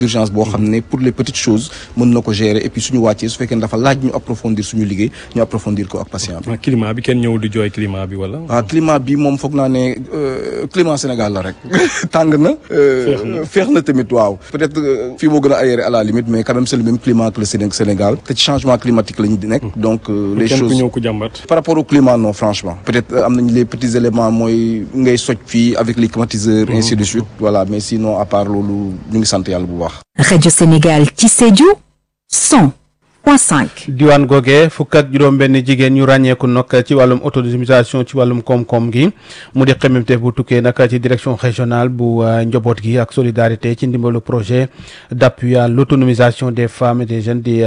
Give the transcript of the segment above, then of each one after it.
urgence boo xam ne pour les petites choses mën na ko gérer et puis suñu wàccee su fekkee ne dafa laaj ñu approfondir suñu liggéey ñu approfondir ko ak patient bi. climat bi kenn ñëwul di jooy climat bi wala. waaw climat bi moom foog naa ne climat Sénégal la rek tàng na. féex na tamit waaw. peut-être fii moo gën a aéré à la limite mais quand même c'est le même climat que le Sénégal te ci changement climatique la ñu di nekk. donc les choses kenn ku ñëw ku jàmbat. par rapport au climat non franchement. peut-être am nañ les petits éléments mooy ngay soj fii avec les climatiseurs. ainsi de suite voilà mais sinon à part loolu ñu ngi sant yàlla bu baax. rajo Sénégal ci Sédhiou 100.5. diwaan googee fukk ak juróom-benn jigéen ñu ràññeeku nag ci wàllum autonomisation ci wàllum koom-koom gi mu di xemmemteef bu tukkee nag ci direction régionale bu njaboot gi ak solidarité ci ndimbalu projet d'appui à l'autonomisation des femmes et des jeunes di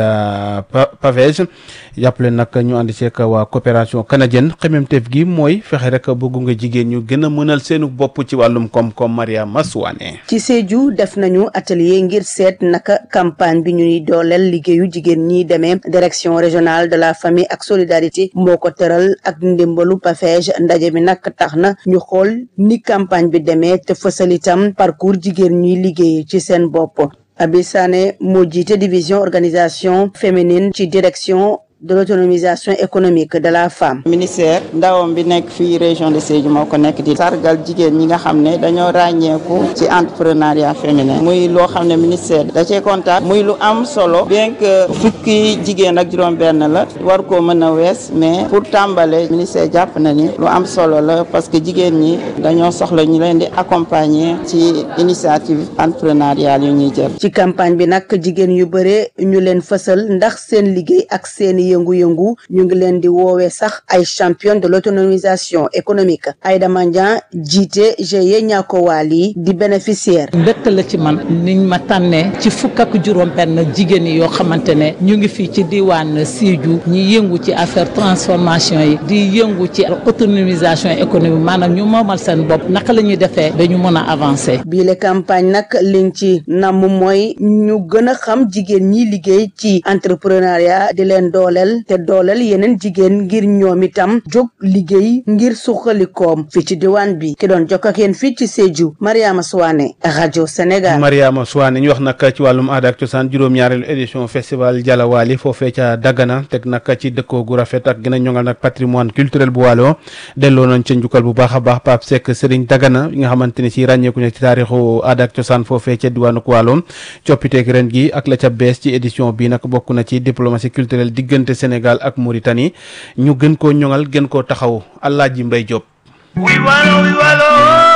PAVEJ jàppale nag ñu ànd ceeg waa coopération canadienne xemmemteef gi mooy fexe rek bëggu nga jigéen ñu gën a mënal seenu bopp ci wàllum koom-koom Maria Maswane. ci Sédhiou def nañu atelier ngir seet naka campagne bi ñuy dooleel liggéeyu jigéen ñi demee direction régionale de la famille ak solidarité moo ko tëral ak ndimbalu PAVEJ ndaje bi nag tax na ñu xool ni campagne bi demee te fësal itam parcours jigéen ñuy liggéey ci seen bopp Abi Sané moo jiite division organisation féminine ci direction de l'autonomisation économique de la femme. ministère ndawam bi nekk fii région de Sédhiou moo ko nekk di sargal jigéen ñi nga xam ne dañoo ràññeeku ci entrepreneuriat féminin muy loo xam ne ministère da cee kontaan muy lu am solo bien que fukki jigéen ak juróom-benn la war koo mën a wees mais pour tàmbale ministère jàpp na ni lu am solo la parce que jigéen ñi dañoo soxla ñu leen di accompagner ci initiative entrepreneuriale yu ñuy jël. ci campagne bi nag jigéen yu bare ñu leen fësal ndax seen liggéey ak seeni yëngu-yëngu ñu ngi leen di woowee sax ay champion de l'autonomisation économique Aïda Mandian jiite GIE Niakowaali di bénéficiaire mbégte la ci man niñ ma tànnee ci fukk ak juróom benn jigéen yi yoo xamante ne ñu ngi fii ci diwaan Sédhiou ñi yëngu ci affaire transformation yi di yëngu ci autonomisation économique maanaam ñu moomal seen bopp naka la ñuy defee ba ñu mën a avancer. bii la campagne nag liñ ci namm mooy ñu gën a xam jigéen ñi liggéey ci entrepreneuriat di leen dooleel te dooleel yeneen jigéen ngir ñoom itam jóg liggéey ngir suqali koom fii ci diwaan bi ki doon jokk ak yéen fii ci Sédhiou Mariama Souane rajo Sénégal. Mariama Souane ñu wax nag ci wàllum aada ak cosaan juróom-ñaareelu édition festival Jalawaali foofee ca Dagana teg nag ci dëkkoo gu rafet ak gën a ñoŋal nag patrimoine culturel bu Waalo delloo nañ ca njukkal bu baax a baax Pape Seck Serigne Dagana yi nga xamante ne si ràññeeku na ci taarixu aada ak cosaan foofee ca diwaanu Waalo coppiteeg ren gi ak la ca bees ci édition bi nag bokk na ci diplomatie culturelle diggante Sénégal ak Mauritanie ñu gën koo ñoŋal gën koo taxaw Alaaji Mbay Jóob wi walo wi walo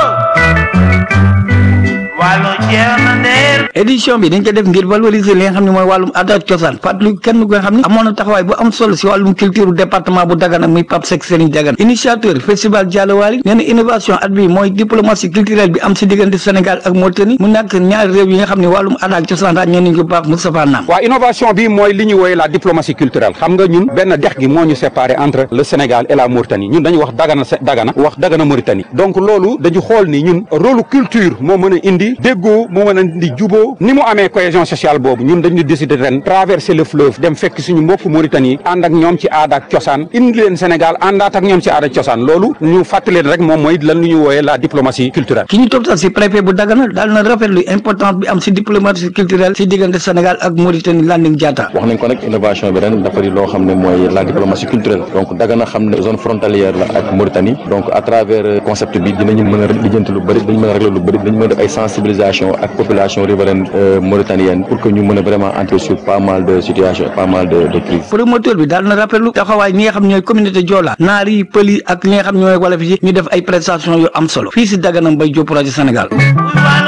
walo jeex na ndeer édition bi dañ ko def ngir valoriser li nga xam ne mooy wàllum aada ak cosaan fàttali kenn ko nga xam ne amoon na taxawaay bu am solo si wàllum culture département bu Dagana muy Pape Seck Serigne Dagana initiateur festival Jalawaali nee na innovation at bi mooy diplomatie culturelle bi am si diggante Sénégal ak Mauritanie mu nekk ñaari réew yi nga xam ne wàllum aada ak cosaan ràññee nañ ko baax Moustapha Nam waaw innovation bi mooy li ñu wooye la diplomatie culturelle xam nga ñun benn dex gi moo ñu séparé entre le Sénégal et la Mauritanie ñun dañu wax Dagana Dagana wax Dagana Mauritanie donc loolu dañu xool ni ñun rôle culture moo mën a indi déggoo moo mën a indi juboo ni mu amee cohésion sociale boobu ñun dañu décider ren traverser le fleuve dem fekk suñu mbokk Mauritanie ànd ak ñoom ci aada ak cosaan indi leen Sénégal àndaat ak ñoom ci aada ak cosaan loolu ñu fàttali leen rek moom mooy lan lu ñu wooyee la diplomatie culturelle ki ñu toptal si préfet bu Dagana daal na rafetlu importance bi am si diplomatie culturelle si diggante Sénégal ak Mauritanie Landing Diatta wax nañ ko nag innovation bi ren dafa di loo xam ne mooy la diplomatie culturelle donc Dagana xam ne zone frontalière la ak Mauritanie donc à travers concept bi dinañu mën a lijjanti lu bëri dañu mën a régler lu bëri dañu mën a def ay sensibilisation ak population riveraine mauritanienne pour que ñu mën a vraiment entrer sur pas mal de situations et pas mal de de crises promoteur bi daal na rafetlu taxawaay ñi nga xam ñooy communauté Joola naar yi pël yi ak ñi nga xam ñooy wolof yi ñu def ay prestations yu am solo fii si Dagana Mbaye Diop rajo Sénégal